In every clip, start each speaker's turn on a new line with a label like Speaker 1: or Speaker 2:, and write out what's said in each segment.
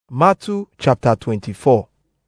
Speaker 1: Matthew chapter 24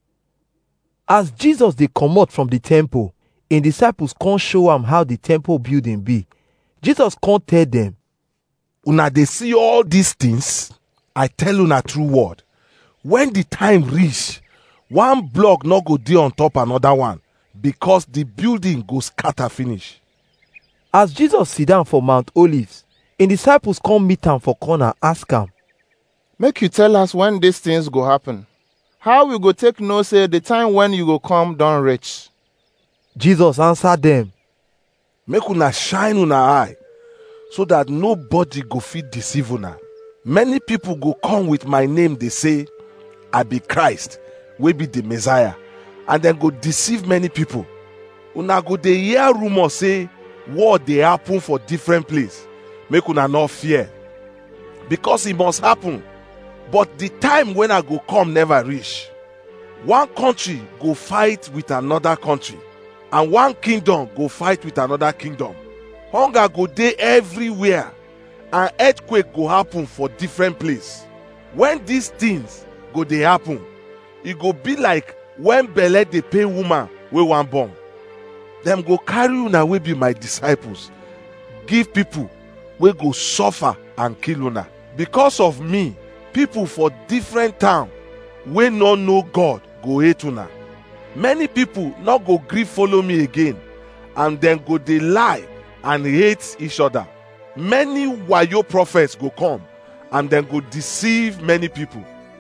Speaker 1: As Jesus dey comot from the temple, im disciples come show am how the temple building be. Jesus come tell dem,
Speaker 2: una dey see all these things i tell una true word when the time reach one block no go dey on top another one because the building go scatter finish
Speaker 1: as Jesus sit down for Mount Olives, im disciples come meet am for corner ask am,
Speaker 3: make you tell us when these things go happen how we go take know say the time when you go come don reach
Speaker 1: Jesus answer dem,
Speaker 2: make una shine una eye so that nobody go fit deceive una many people go come with my name dey say i be christ wey be the messiah and dem go deceive many people una go dey hear rumour say war dey happen for different place make una no fear because e must happen but the time when i go come never reach one country go fight with another country and one kingdom go fight with another kingdom hunger go dey everywhere and earthquake go happen for different place when these things go dey happen e go be like when belle dey pain woman wey wan born dem go carry una wey be my disciples give people wey go suffer and kill una because of me people for different town wey no know god go hate una many people no go gree follow me again and dem go dey lie and hate each other many wayo prophets go come and dem go deceive many people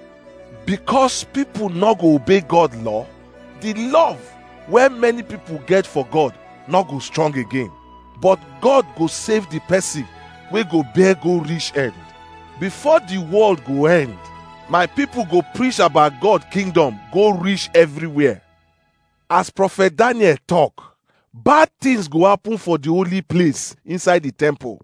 Speaker 2: because people no go obey god law the love wey many people get for god no go strong again but god go save the person wey go bear go reach end before the world go end my people go preach about god kingdom go reach everywhere as prophet daniel talk bad things go happen for the holy place inside the temple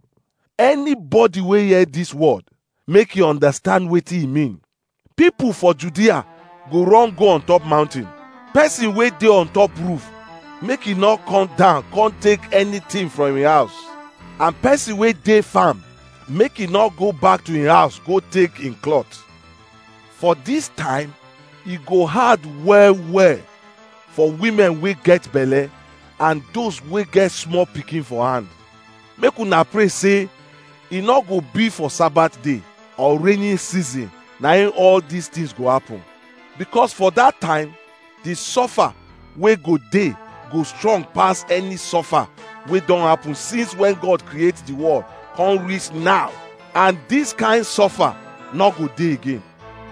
Speaker 2: anybody wey hear this word make you understand wetin e mean people for judea go run go on top mountain person wey dey on top roof make e no come down come take anything from im house and person wey dey farm make e no go back to im house go take im cloth for dis time e go hard well well for women wey get belle and those wey get small pikin for hand make una pray say e no go be for sabbath day or rainy season na im all these things go happen because for that time the suffer wey go dey go strong pass any suffer wey don happen since when god create the world come reach now and this kind suffer no go dey again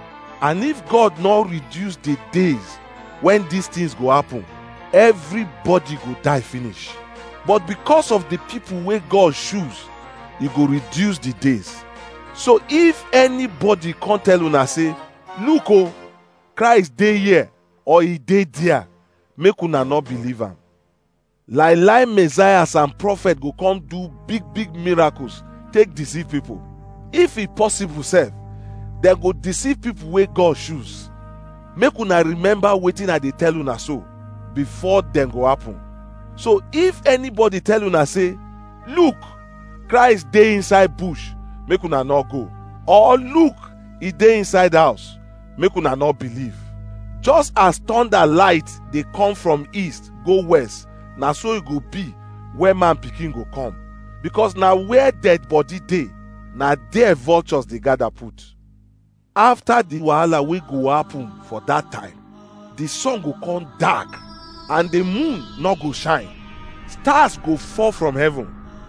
Speaker 2: and if god no reduce the days when these things go happen everybody go die finish but because of the people wey god choose e go reduce the days so if anybody come tell una say look o christ dey here or e dey there make una no believe am lie lie messiahs and prophets go come do big big miracles take deceive people if e possible sef dem go deceive people wey god choose make una remember wetin i dey tell una so before dem go happen so if anybody tell una say look christ dey inside bush make una no go or look e dey inside house make una no believe just as thunder light dey come from east go west na so e go be when man pikin go come because na where dead body dey na there vultures dey gather put after the wahala wey go happen for that time the sun go come dark and the moon no go shine stars go fall from heaven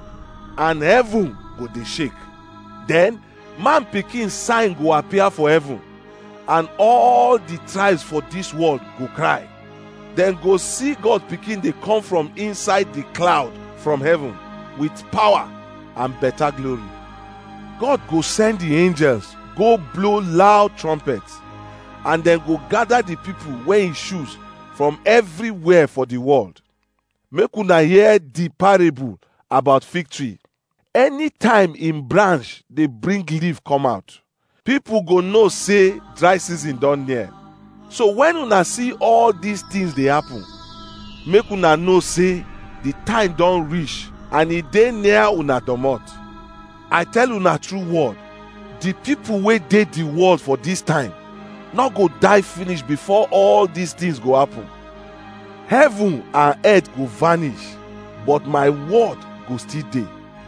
Speaker 2: and heaven go dey shake then man pikin sign go appear for heaven and all the tribes for this world go cry dem go see god pikin dey come from inside the cloud from heaven with power and better glory god go send the angels go blow loud trumpets and dem go gather the people wey he choose from everywhere for the world make una hear the parable about fig tree anytime im branch dey bring leaf come out people go know say dry season don near so when una see all these things dey happen make una know say the time don reach and e dey near una domot i tell una true word the people wey dey the world for this time not go die finish before all these things go happen heaven and earth go vanish but my word go still dey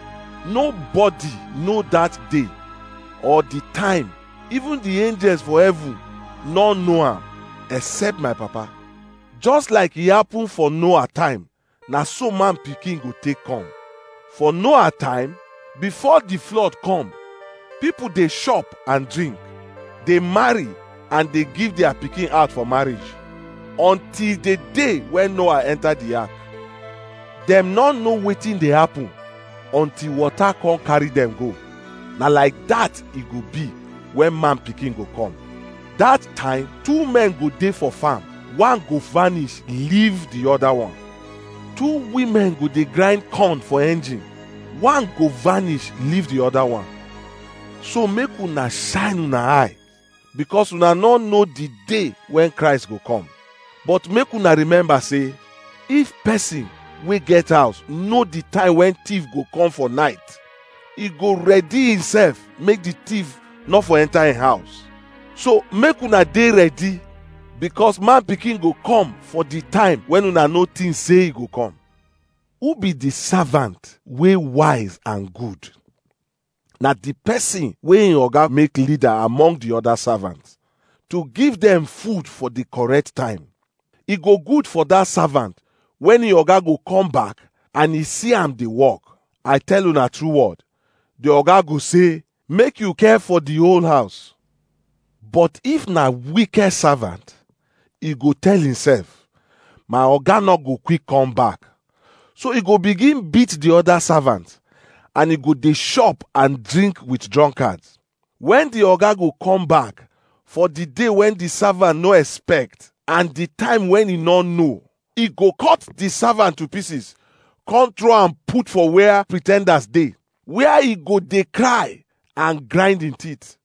Speaker 2: nobody know that day or the time even the angels for heaven no know am except my papa just like e happen for noah time na so man pikin go take come for noah time before the flood come people dey chop and drink dey marry and dey give their pikin out for marriage until the day when noah enter the ark dem no know wetin dey happen until water come carry dem go na like that e go be when man pikin go come that time two men go dey for farm one go vanish leave the other one two women go dey grind corn for engine one go vanish leave the other one so make una shine una eye because una no know the day when christ go come but make una remember say if person wey get house know the time when thief go come for night e go ready himself make the thief no for enter him house so make una dey ready because man pikin go come for the time when una no think say e go come who be the servant wey wise and good na the person wey im oga make leader among the other servants to give them food for the correct time e go good for that servant when im oga go come back and e see am dey work i tell una true word the oga go say make you care for the whole house but if na wicked servant e go tell himself my oga no go quick come back so e go begin beat the other servant and e go dey chop and drink with drunkards when the oga go come back for the day when the servant no expect and the time when e no know e go cut the servant to pieces come throw am put for where pretenders dey where e go dey cry and grind him teeth